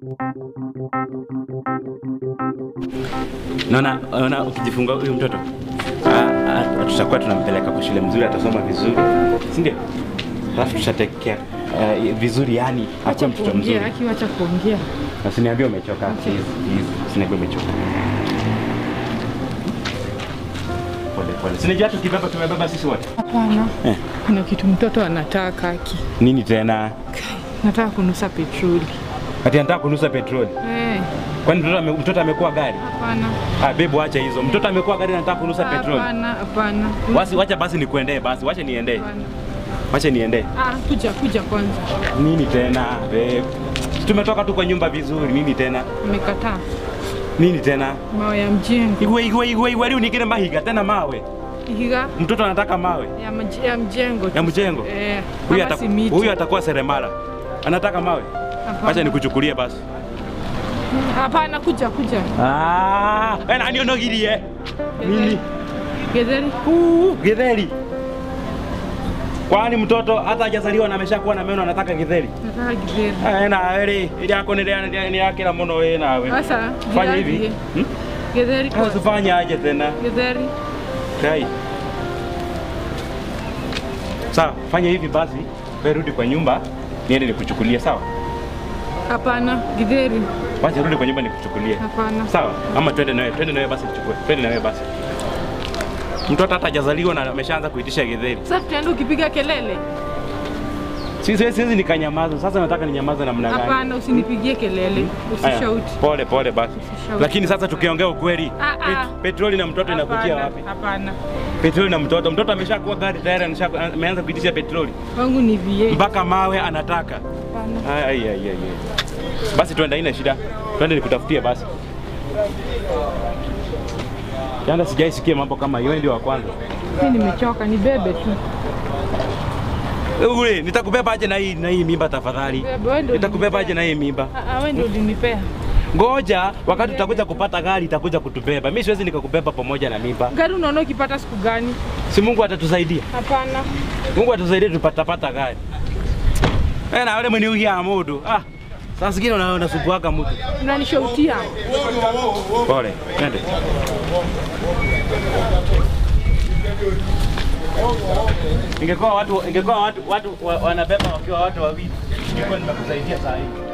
Naona naona ukijifungua huyu mtoto ah, ah, tutakuwa tunampeleka kwa shule mzuri, atasoma vizuri, si ndio? Alafu tutatekea uh, vizuri, yani Acha akuwe mtoto mzuri. kuongea, Aki, acha kuongea. Na Usiniambie umechoka, please, please. Usiniambie umechoka. Pole pole. Sinajua hata ukibeba tumebeba sisi wote. Hapana, Eh. kuna kitu mtoto anataka Aki. Nini tena? Nataka kunusa petroli. Ati anataka kunusa petroli. Eh, Kwani mtoto ame, mtoto amekuwa gari? hapana. Ah, bebu acha hizo. Mtoto amekuwa gari na anataka kunusa petroli. Hapana, hapana. Basi wacha basi nikuendee basi, wacha niendee. Hapana. Wacha niendee. Ah, kuja kuja kwanza. Nini tena? Babe. Tumetoka tu kwa nyumba vizuri. Nini tena? Amekataa Nini tena? mawe ya mjengo. Igwe igwe igwe igwe leo ningine mahiga tena mawe. Ihiga Mtoto anataka mawe. ya, mj ya mjengo. Ya mjengo? Eh, Huyu ama ataku- simiti. huyu atakuwa seremala. Anataka mawe. Hapana. Wacha nikuchukulie basi. Hapana, kuja kuja. Ah, ena ndio nogirie. Nini? Getheri. Huu, githeri. Kwani mtoto hata hajazaliwa na ameshakuwa na meno anataka githeri? Nataka githeri. Eh, na eri, ili yako ni ni yakira muno wewe nawe. Sasa Fanya githeri. hivi. Hmm? Githeri Sasa kwa. tufanye aje tena? Githeri. Kai. Sawa, fanya hivi basi. Wewe rudi kwa nyumba, niende nikuchukulie, sawa? Hapana, githeri. Wacha rudi kwa nyumba nikuchukulie. Hapana. Sawa? Ama twende nawe, twende nawe basi nichukue. Twende nawe basi. Mtoto hata hajazaliwa na ameshaanza kuitisha githeri. Sasa tutaenda ukipiga kelele. Si siwezi siwezi nikanyamaza. Sasa nataka ninyamaze namna gani? Hapana, usinipigie kelele. Haya, Usishauti. Pole pole basi. Usishauti. Lakini sasa tukiongea ukweli, Ah, ah. pet- petroli na mtoto inakujia Hapana, wapi? Hapana. Petroli na mtoto, mtoto ameshakuwa gari tayari, amesha- ameanza kuitisha petroli, Wangu ni VA. mpaka mawe anataka. Hapana. Ai, ai, ai, ai. Basi twende, haina shida, twende nikutafutie basi. Jana sijaisikia mambo kama hiyo, wewe ndio wa kwanza. Mimi nimechoka, nibebe tu. Ule, nitakubeba aje na hii na hii mimba tafadhali? Bebe, wewe ndio Nitakubeba aje ulinipea. na hii mimba? Ah, ah, wewe ndio ulinipea. Ngoja, wakati utakuja kupata gari itakuja kutubeba. Mimi siwezi nikakubeba pamoja na mimba. Gari unaona ukipata siku gani? Si Mungu atatusaidia. Hapana. Mungu atusaidie tupatapata gari. Eh, na wale mwenye ugia mudu. Ah. Sasa zingine unaona unasubuaga mtu. Unanishautia. Pole. Twende. Ingekuwa watu ingekuwa watu watu wa- wanabeba wakiwa watu wawili. Ningekuwa nimekusaidia saa hii.